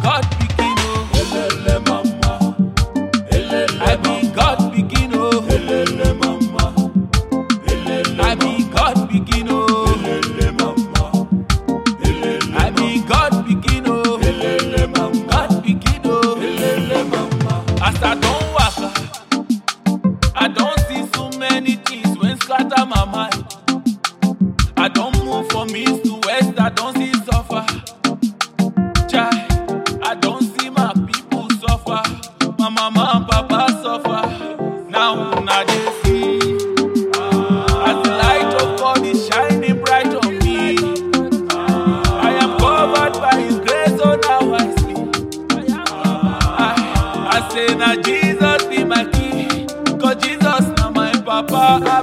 God pikin oh. Elele mama. Elele I be God pikin oh. Elele mama. Elele I be God pikin oh. Elele mama. Elele I be God pikin oh. Elele mama. God pikin oh. Elele mama. As I don waka, I don see so many things wey scatter my mind. I don move from east to west, I don see suffer. Chai, I don see my people suffer. My mama and papa suffer. Now una dey see. As the light of God is shining bright on me. I am covered by His grace, so now I see. I, I say na Jesus be my key, cause Jesus na my papa. I